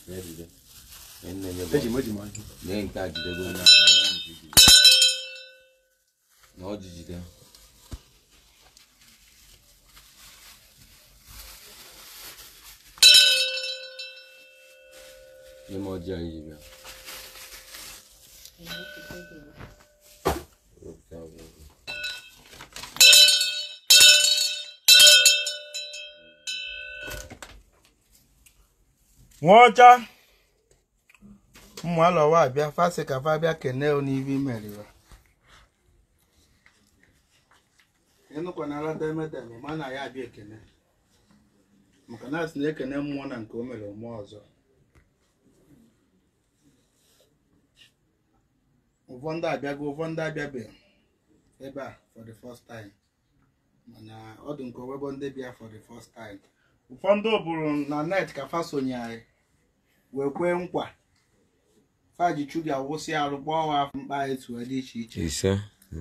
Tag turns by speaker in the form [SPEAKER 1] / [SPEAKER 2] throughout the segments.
[SPEAKER 1] Ejide. Enenye bụ-
[SPEAKER 2] eji m eji m ọjị
[SPEAKER 1] Lee nke a jidego onye afọ anọ nke jide. Na ọ ji jide. Nye m ọjị a iji bịa. Wepụta ọgwụ.
[SPEAKER 3] nwaọcha ụmụ alọwa abịa fasị ka fa bịa kene n'ive imeriwa ịnụkwa na alada emedeme ma na ya abịa ekene maka na asị na-ekene mmụọ na nke o mere mmụọ ọzọ ụfọdụ abịago ụfọdụ abịabeghị ebe a for the first time mana ọ dị nke owebo ndị bịa for the first time ụfọdụ bụrụ na net ka fa sonye anyị wee kwee nkwa faji chuga wụsị arụ gbaa wa afọ mkpa etu dị iche iche
[SPEAKER 1] Ise.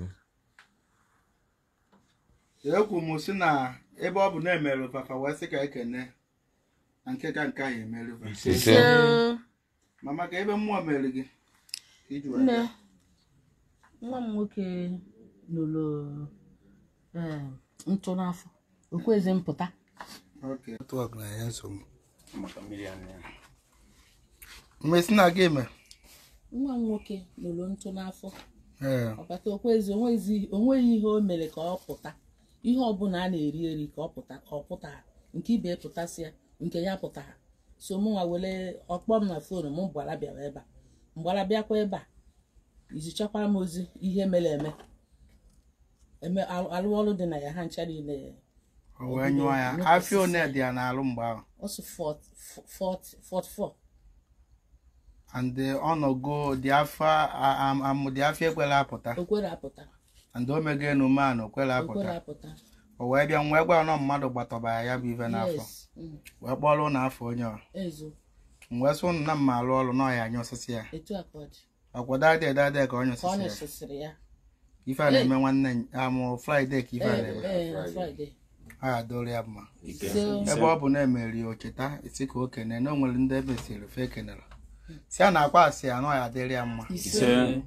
[SPEAKER 3] ekwu m si na ebe ọ bụ na emerụ fafa wee sị ka ekene na nke ka nke ahụ emerụ fa
[SPEAKER 1] Ise.
[SPEAKER 3] ma maka ebe mmụọ mere gị ka iji wee
[SPEAKER 4] nne
[SPEAKER 3] bịa.
[SPEAKER 4] nwa m nwoke lụrụ ee, ntụ n'afọ okwezi mpụta
[SPEAKER 3] Okay. Network na ya nsogbu
[SPEAKER 2] maka mmiri anụ ya
[SPEAKER 3] mgbe si na gị eme
[SPEAKER 4] nwa m nwoke lụrụ ntụ n'afọ
[SPEAKER 3] ee
[SPEAKER 4] ọbata okwezi onwezi onweghị ihe o mere ka ọ pụta ihe ọbụla a na-eri eri ka ọ pụta ka ọ pụta nke ibe pụtasịa nke ya pụta so mụ nwa were ọkpọ m na fonu m gbara bịara ebe a mgbara bịakwa ebe a izichakwara m ozi ihe mere eme eme alụ alụ ọrụ dị na ya ha ncha niile
[SPEAKER 3] o wee nyụọ ya afịa one dị ya n'alụ mgbe ahụ
[SPEAKER 4] ọsụ 44
[SPEAKER 3] and ọnọgo dị afọ amụ dị afọ ekwela apụta
[SPEAKER 4] okwere apụta
[SPEAKER 3] and o mego enume a na okwela
[SPEAKER 4] okwere
[SPEAKER 3] apụta
[SPEAKER 4] apụta
[SPEAKER 3] o wee bịa wee gwa nọ mmadụ gbatọba ya ya bụ ife n'afọ
[SPEAKER 4] yes mm,
[SPEAKER 3] wee kpọrọ ụlọ afọ onye ọ
[SPEAKER 4] ezo
[SPEAKER 3] wee sị ụnụ na mma alụ ọrụ na ọya anya osisi ya
[SPEAKER 4] etu a ka ọ dị
[SPEAKER 3] ọkwa dade dade ka onye
[SPEAKER 4] ka ọ
[SPEAKER 3] osisi ya
[SPEAKER 4] nyụsịsịrị ya
[SPEAKER 3] ife a na-eme nwanne amụ fraịde ka ife a
[SPEAKER 4] ee
[SPEAKER 3] na-eme
[SPEAKER 4] ee Friday
[SPEAKER 3] a ga-adọrọ ya mma
[SPEAKER 4] so
[SPEAKER 3] ebe ọ bụ na emeri o cheta isi ka o kene na o nwere ndị ebe siri fe kenere si a na-akpa asị ya na ọ ya dịrị ya mma
[SPEAKER 4] ise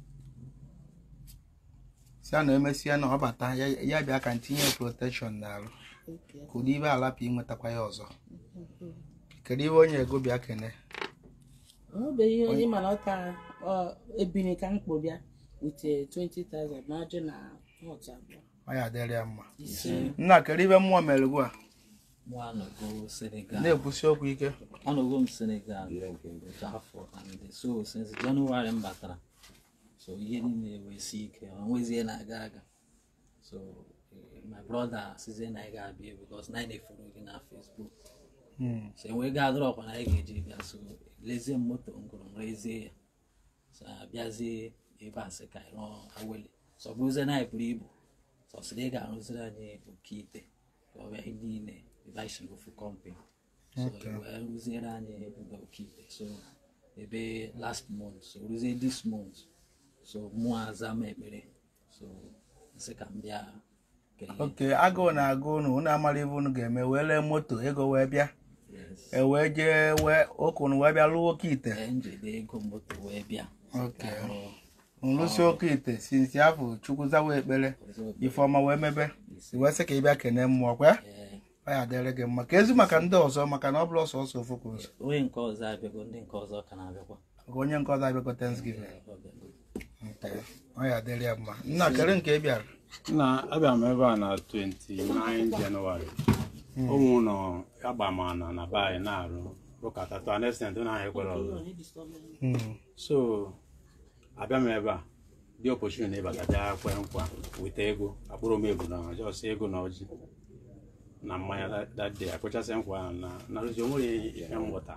[SPEAKER 3] si a na emesie na ọ bata ya ya bịa ka ntinye protekshọn n'alụ
[SPEAKER 4] Okay.
[SPEAKER 3] ka ụdị ibe alapụ inwetakwa ya ọzọ kedu ibe onye ego bịa kene
[SPEAKER 4] onwebeghị onye mana ọ ka ọ ebiri ka mkpụ bịa with eh, 20,000 na ọjị na pot abụọ
[SPEAKER 3] ọ ya dịrị ya mma
[SPEAKER 4] ise
[SPEAKER 3] nna kedu ibe mmụọ mere ugbu a
[SPEAKER 5] Mụ anọgo Senegal.
[SPEAKER 3] na-ekwusi okwu ike
[SPEAKER 5] Anọgo m Senegal otu afọ and so since January m batara so ihe niile ewesi ike ọ nwezie na-aga aga so eh, my brother sizie na anyị ga-abịa because na anyị na-eforo gị na Facebook
[SPEAKER 3] Hmm.
[SPEAKER 5] so enwee ga adịrọ ọkwa na anyị ga-eji bịa so lezie m moto ngoro m rezie ya so abịazie ebe a sị ka anyị rụọ awele so ọ bụrụzie na anyị buru ibu so ọ sịrị ị ga-arụziri anyị oke ite ka ọ bịa ihe niile ebe anyị si n'ofu kọmpanị so wee rụziere anyị ebe oke ite so ebe last month so rụzie this month so mụọ aza m ekpere so nsị ka m bịa kelee
[SPEAKER 3] oke agụụ na-agụ unu unu amara ibe unu ga-eme wee lee moto ego wee bịa
[SPEAKER 5] yes
[SPEAKER 3] e wee jee wee okunu wee bịa lụọ oke ite
[SPEAKER 5] ee njide ego moto wee bịa
[SPEAKER 3] oke
[SPEAKER 5] ka arụ
[SPEAKER 3] nlụsi oke ite sinsi afọ chukwu zawa ekpere ifeọma wee mebe i wee sị ka ị bịa kene mmụọ kwa
[SPEAKER 5] ee
[SPEAKER 3] ọ ya dịrị gị mma ka ezi maka ndị ọzọ maka na ọ bụrụ ọsọ ọsọ ofu ka ụzọ
[SPEAKER 5] onye nke ọzọ abịago ndị nke ọzọ ka na-abịakwa
[SPEAKER 3] ka onye nke ọzọ abịakọ thanksgiving
[SPEAKER 5] Ee, ọ bịago.
[SPEAKER 3] nke ọ ya dịrị ya mma nna kere nke ị bịara
[SPEAKER 2] na abịa m ebe a na 29 jenụwarị ụmụ ụlọ agbamana na be anyị na-arụ ụkata to an extent na anyị kwere ọzọ
[SPEAKER 3] Hmm.
[SPEAKER 2] so abịa m ebe a dị opportunity ịbata bịa kwee nkwa weta ego akpụrụ m ebu na jọs ego na ọjị na mmanya that- that day akpụchasị nkwa ahụ na na rụzi onwere ihe m ghọta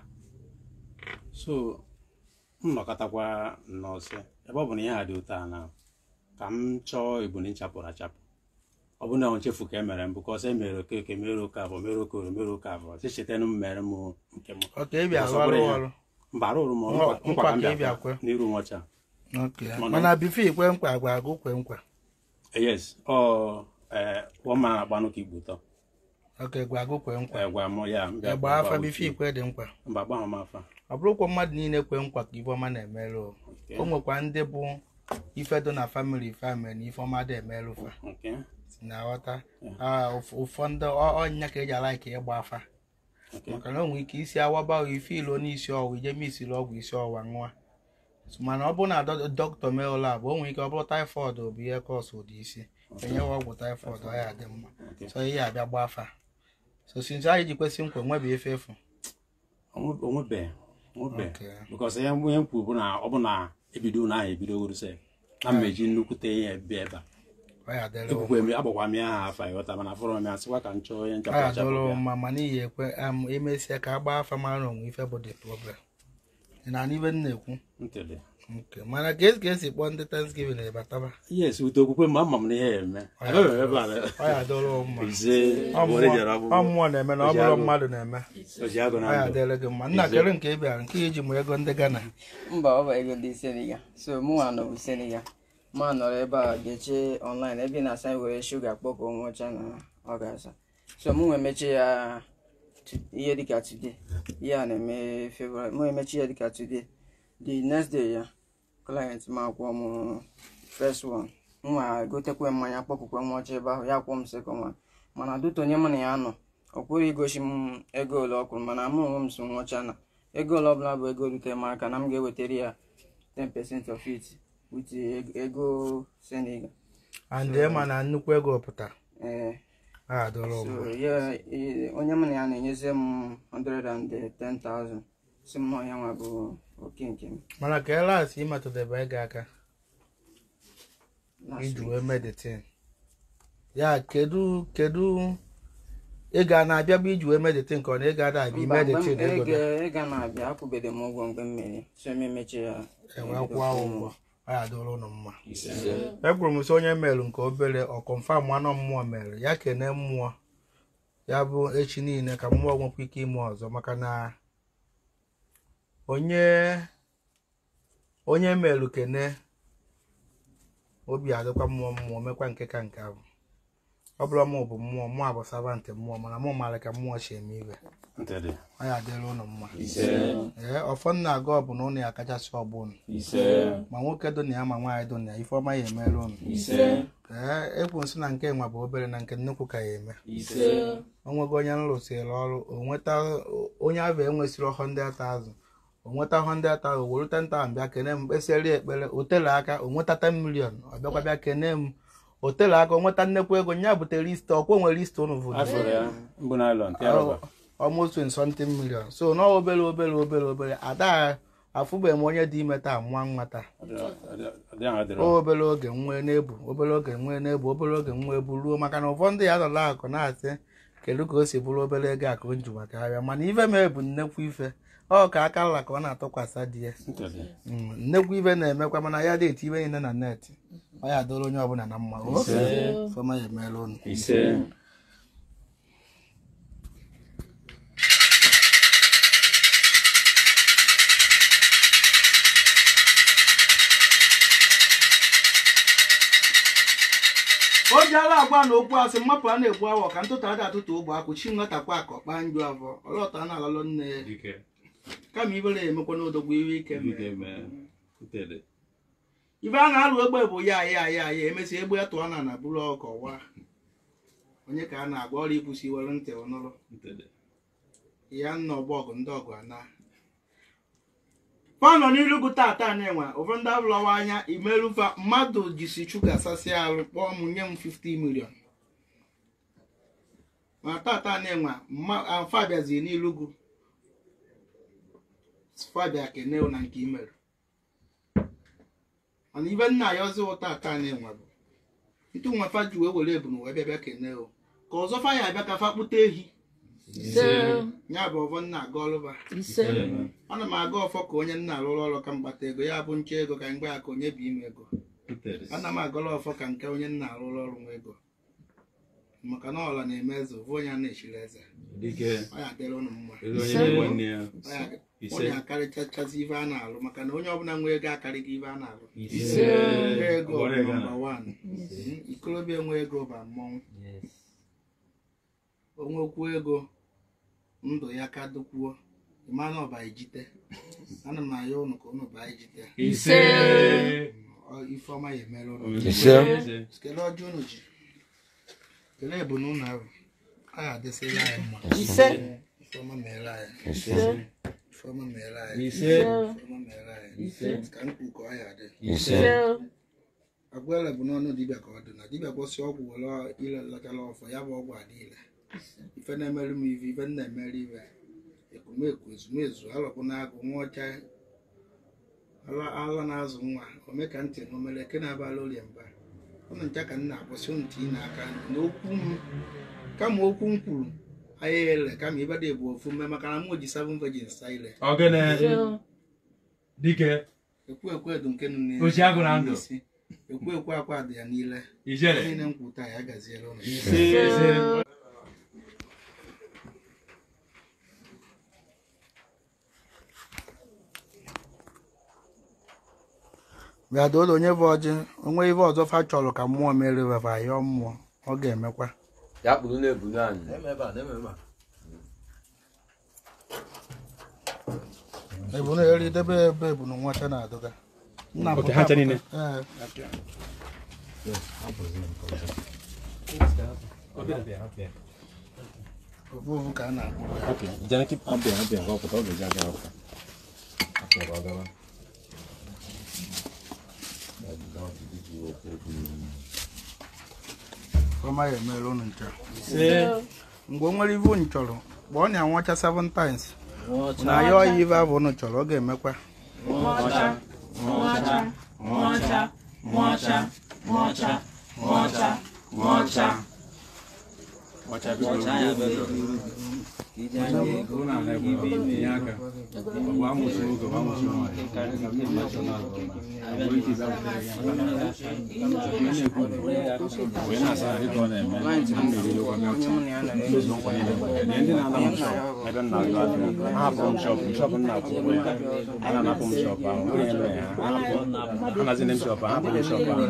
[SPEAKER 2] so m nọkọtakwa nnọọsị ebe ọ bụ na ihe a dị ụtọ a na ka m chọọ ebuni nchapụrụ achapụ ọ bụ na ọ nchefu ka e mere m bụkọs e mere okeke mere oke abụọ mere okoro mere oke abụọ si chetanụ m mere m nke m
[SPEAKER 3] oke ị bịa
[SPEAKER 2] Ọzọ
[SPEAKER 3] arụ
[SPEAKER 2] bụrụ ya.
[SPEAKER 3] ọrụ
[SPEAKER 2] mba arụrụ m ọrụ
[SPEAKER 3] Nkwa-
[SPEAKER 2] nkwa ka m
[SPEAKER 3] nkwa ka ị
[SPEAKER 2] bịa
[SPEAKER 3] bịa kwe.
[SPEAKER 2] n'iru nwacha
[SPEAKER 3] oke
[SPEAKER 2] Mana-
[SPEAKER 3] mana bifo ikwe nkwa agwa agụ kwe nkwa
[SPEAKER 2] yes ọ ee one man agbanụ ka igbo ụtọ
[SPEAKER 3] oke gwa agụ kwe nkwa
[SPEAKER 2] gwa m ya m bịa
[SPEAKER 3] egbe
[SPEAKER 2] gwa
[SPEAKER 3] afa
[SPEAKER 2] uche.
[SPEAKER 3] bife ikwe dị mkpa
[SPEAKER 2] mba gbanwe m afa
[SPEAKER 3] ọ bụrụkwa mmadụ niile kwe nkwa ka ifeọma na-emerụ o.
[SPEAKER 2] Okay.
[SPEAKER 3] o nwekwa ndị bụ ife dị na famili famili na ifeọma dị emerụ fa
[SPEAKER 2] Okay.
[SPEAKER 3] na aghọta Ah, ụf- ụfọdụ ọ- ọnya ka eji ala ka ịgba afa
[SPEAKER 2] Okay.
[SPEAKER 3] maka na o nwere ike isi awaba o ife ilo n'isi ọwụ ije misiri ọgwụ isi ọwụwa nwa mana ọ bụrụ na dọ- dọkịta mee lab o nwere ike ọ bụrụ taịfọd bụ ihe kọs ụdị isi enyewa ọgwụ taịfọd ọ ya dị mma
[SPEAKER 2] Okay.
[SPEAKER 3] so ihe abịa gba afa so since anyị ji kwesị nkwa nwebe efe efu
[SPEAKER 2] Onwe- onwebe onwebe
[SPEAKER 3] Okay.
[SPEAKER 2] because ihe onye m kwuru bụ na ọ bụ na ebido na ahụ ebidogoro sef na mmeji nnukwute ihe bịa ebe a
[SPEAKER 3] ọ ya dịrị
[SPEAKER 2] ekwukwe m agbakwa m ya ha afa ịghọta mana fọrọ m ya sịkwa ka m chọọ onye
[SPEAKER 3] ọ
[SPEAKER 2] nchapụ
[SPEAKER 3] ya
[SPEAKER 2] achapụ
[SPEAKER 3] dịrị
[SPEAKER 2] bịa.
[SPEAKER 3] mma mana iyi ekwe am emesịa ka a gbaa afa mara onwe ife bụ the problem ị na ibe m na-ekwu
[SPEAKER 2] ntịdị
[SPEAKER 3] nke mana ka esi ka esi kpọọ ndị thanksgiving na-ebataba
[SPEAKER 2] yes ute okwukwe m ama m na ihe ya eme Agaghị m ebe a na-
[SPEAKER 3] ọ ya dịrị mma
[SPEAKER 2] ise
[SPEAKER 3] Ọ
[SPEAKER 2] obodo jere
[SPEAKER 3] mmụọ-
[SPEAKER 2] ọgwụgwọ.
[SPEAKER 3] ọ mmụọ na-eme na ọ bụrụ mmadụ na-eme
[SPEAKER 2] Ojiagụ na
[SPEAKER 3] ọ ya
[SPEAKER 2] ndụ.
[SPEAKER 3] dịrị gị mma nna kere nke ị bịara nke iji mụ ego ndị Ghana
[SPEAKER 6] mba ọ bụ ego ndị senegal so mụnwa nọ bụ senegal ma nọrọ ebe a ga-eche online ebe ị na-asa anyị were shuga kpọkọ nwụcha na ọ ga-asa so mụ nwe emechi ya tu- ihe dịka today ihe a na-eme february mụ emechi ya dịka today the next day ya client ma akwụọ m first one nwa gotekwe mmanya kpọkụkwe nwọcha ebe ahụ ya kwụọ m second one mana duto onye mụ na ya nọ ọ kwụrụ igosi m ego ole ọ kwụrụ mana mụ onwe m so nwọcha na ego ole ọbụla bụ ego rutere m aka na m ga-ewetara ya 10% of it with eg- ego Senegal.
[SPEAKER 3] and ma na nnukwu ego pụta
[SPEAKER 6] Eh,
[SPEAKER 3] ọ ya dịrị
[SPEAKER 6] so
[SPEAKER 3] mma
[SPEAKER 6] ya eh, onye m na ya na-enyezi m 110,000 si m na onye nwa bụ oke nke m
[SPEAKER 3] mana ka elas ịmatụdebe ego aka
[SPEAKER 6] Last
[SPEAKER 3] iji
[SPEAKER 6] week.
[SPEAKER 3] wee meditin ya kedu kedu ego a na-abịa bụ iji wee meditin ka ọ na ego ada abịa
[SPEAKER 6] Mba, mgbe m-
[SPEAKER 3] meditin ego
[SPEAKER 6] ego
[SPEAKER 3] da
[SPEAKER 6] ego na-abịa akwụbeghị m ụgwọ mgbe m mere so m emechi ya
[SPEAKER 3] enwe kwụọ ụgwọ ọ ya dịrị ụnụ mma ekwuru m sị onye merụ nke obere ọ kọnfam anọ mmụọ mere ya kene mmụọ ya bụ echi niile ka mmụọ nwekwa ike ime ọzọ maka na onye onye merụ kene obi adịkwa mmụọ mmụọ mekwa nke ka nke ahụ ọ bụrụ mụ bụ mmụọ mụ bụ savantị mmụọ mana mụ maara ka mmụọ si eme ibe
[SPEAKER 2] Ntịdị.
[SPEAKER 3] ọ ya adịrị ụnụ mma
[SPEAKER 1] ise
[SPEAKER 3] ee ọfọ nna aga ọ bụ na ụnụ ya kachasị ọgbụ ụnụ
[SPEAKER 1] ise
[SPEAKER 3] ma nwoke dị na ya ma nwaanyị dị na ya ifeọma ya emere ụnụ
[SPEAKER 1] ise
[SPEAKER 3] ee ekwu nsị na nke nwa bụ obere na nke nnukwu ka ya eme
[SPEAKER 1] ise
[SPEAKER 3] onwego onye nrụsịrị ọrụ onweta onye ahụ enwesịrị 100,000 onweta 100,000 o were 10,000 bịa kene m kpesịrị ekpere o tere aka o nweta 10 million ọ bịakwa bịa kene m o tere aka o nweta nnekwu ego nya butere list ọkwa nwere list ụnụ vụrụ
[SPEAKER 2] afọrọ ya mbụ naịlọn tịa rọba
[SPEAKER 3] almost 20 something million so na obere obere obere obere ada afụbeghị m onye dị ime taa nwa nwa taa
[SPEAKER 2] ọdị ahụ dịrọ
[SPEAKER 3] o obere oge nwee n'ebu obere oge nwee n'ebu obere oge nwee ebu ruo maka na ụfọdụ ya nọla akụ na-asị kedu ka o si bụrụ obere ego akụ nju maka ahịa mana ife mee bụ nnekwu ife ọ ka aka nla ka ọ na-atụkwasị di ya
[SPEAKER 2] Ntịdị.
[SPEAKER 3] Mm, nnekwu ife na-emekwa mana ya dị eti ibe niile na net ọ ya doro onye ọbụla na mma o fọma ya emeela unu
[SPEAKER 1] ise
[SPEAKER 3] o ji ala agwa na okwu asị mmapụ a na-egbu awọ ka ntụtụ ada atụtụ ogbe akwụ chi nwetakwa ka ọkpa njụ avọ ọlọta a na-alalụ nne ya
[SPEAKER 1] dike
[SPEAKER 3] kama ibere ya emekwa n'odogbo iwe ike mee.
[SPEAKER 1] dike mee ntịdị
[SPEAKER 3] ibe a na-alụ egbe bụ ya ya ya ya emesịa egbe ya tụọ na na buru ọkọ wa onye ka a na-agba ọrụ ikwụsị were ntị ọnụrụ
[SPEAKER 1] ntịdị
[SPEAKER 3] ya nna ọgbọ ọgụ ndị ọgụ ana fanọ n'ilu gụ tata na-enwe ụfọdụ abụlọwa anya imerufa mmadụ jisi chuka sasịa arụ kpọọ m nye m 50 million ma tata na-enwe afọ abịazi n'ilu gụ fabia keneo na nke imerụ mana ibe nna ya ọzọ ụta ata na-enwe bụ ntụ nwa fa ji wee were ebunu wee bịa bịa keneo ka ọzọ fa ya abịa ka fa kpụta ehi
[SPEAKER 4] ise
[SPEAKER 3] ya bụ ọvọ nna aga ọlụba
[SPEAKER 4] ise
[SPEAKER 3] ana m aga ọfọ ka onye nna arụrụ ọrụ ka mgbata ego ya bụ nche ego ka mgbe aka onye bụ ime ego
[SPEAKER 1] ntịdị
[SPEAKER 3] ana m agọrọ ọfọ ka nke onye nna arụrụ ọrụ nwa ego maka na ọla na-eme eze ofu onye a na-echiri eze
[SPEAKER 1] dike
[SPEAKER 3] ọ ya adịrị ụnụ mma
[SPEAKER 1] elu onye na-enwe nne ya
[SPEAKER 3] Ọ ya-
[SPEAKER 1] ise
[SPEAKER 3] onye akarịchachazi ife a na-alụ maka na onye ọbụla nwe ego akarịghị ife a na-alụ
[SPEAKER 1] ise
[SPEAKER 3] ego
[SPEAKER 1] ọgbara ego
[SPEAKER 3] nọmba
[SPEAKER 1] na
[SPEAKER 3] wan ikolobịa enwe ego ba mmọnwụ onwekwuo ego ndụ ya ka dịkwuo ịmana ọba ijite ana m ayọ ụnụ ka ụnụ baa ijite
[SPEAKER 1] ise
[SPEAKER 3] Ọ- ifeọma ya emere ụnụ
[SPEAKER 1] ise
[SPEAKER 3] kele ọjọọ unu ji kele ebu na ụnụ ahụ a ga-adịsịla anyị mma
[SPEAKER 6] ise
[SPEAKER 3] ifeọma mere anyị
[SPEAKER 1] ise
[SPEAKER 3] ifeọma mere anyị
[SPEAKER 1] ise
[SPEAKER 3] ifeọma mere anyị ka nkwu ka ọ ya dị
[SPEAKER 1] ise
[SPEAKER 3] agwele bụ n'ọnụ dibịa ka ọ dị na dibịa kwụsị ọgwụ were ile lọtara ọfọ ya bụ ọgwụ adịile ife na-emeri m ife ife m na-emeri ife ekwumeku ezumezu alọpụ na-agụ nwa ọcha ala ala na-azụ nwa ome ka ntị na omere eke na-abala orie mba ụnụ ncha ka m na-akwụsị ụnụ tinye n'aka na okwu m kama okwu m kwuru anya ele kama ịbada ebu ofu mme maka na m ji seven virgins sa ile
[SPEAKER 1] ogene dike
[SPEAKER 3] ekwu ekwu edu nke nụ n'isi-
[SPEAKER 1] Ochi agụ na ndụ.
[SPEAKER 3] n'isi. ekwu ekwu akwa dị ya niile
[SPEAKER 1] ijele
[SPEAKER 3] niile m kwuru taa ya gaziere ụnụ
[SPEAKER 1] ise ise
[SPEAKER 3] bịa doo onye bụ ọjị onwe ife ọzọ fa chọrọ ka mmụọ mere wefa yọọ mmụọ ọ ga-emekwa
[SPEAKER 1] ya kpụrụ na-ebulu anyị
[SPEAKER 3] ebu na eri debe ebe ebu na nwacha na-adụga nna
[SPEAKER 2] Ok,
[SPEAKER 3] pụta
[SPEAKER 2] ha ncha
[SPEAKER 3] pụta.
[SPEAKER 2] niile?
[SPEAKER 3] Ee, ofu ofu ka a na-akpụ
[SPEAKER 2] jana ki abịa abịa ka ọ pụta ọ ga-eji abịa ọpụta afọ ka ọ gawa
[SPEAKER 3] ọma ya emere ụnụ ncha mgbe o nwere ife unu chọrọ kpọọ na ya nwacha seven times na ya ọya ife abụ unu chọrọ ọ ga-emekwa
[SPEAKER 2] ọcha biko
[SPEAKER 5] iji anya ego ibe ime
[SPEAKER 2] tinye aka ọ bụ amụsụ oge ọ bụ amụsụ nwaanyị wee na-asa ahụ dịka ọ na-eme mmiri ịkwa
[SPEAKER 6] onye mụ na ya nọrọ
[SPEAKER 2] mezu nkwa niile Nye ndị na-ana m shọp ebe m na-azụ ahịa ha hapụrụ m shọp shọp m na-akwụ ụgwọ ya a na-anapụ m shọp ahụ onye mere ya ha hapụ ha nazine m shọp ahụ hapụrụ m shọp ahụ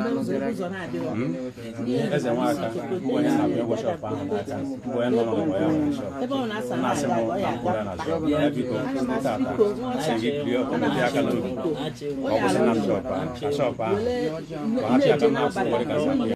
[SPEAKER 2] eze nwaka mgbe onye na-abịa ụgwọ shọp ahụ n'aka mgbe onye nọ n'ụlọ ya nwere shọp
[SPEAKER 4] ebe ọ na-asa
[SPEAKER 2] na-asị m
[SPEAKER 4] na
[SPEAKER 2] ka m kwụrụ ya na shọp ya biko tata sị gị bie ọkọmedi aka n'obi ọ kwụsị na m shọp ahụ ka shọp ahụ ka ha chị aka m na-akwụ ụgwọ dịka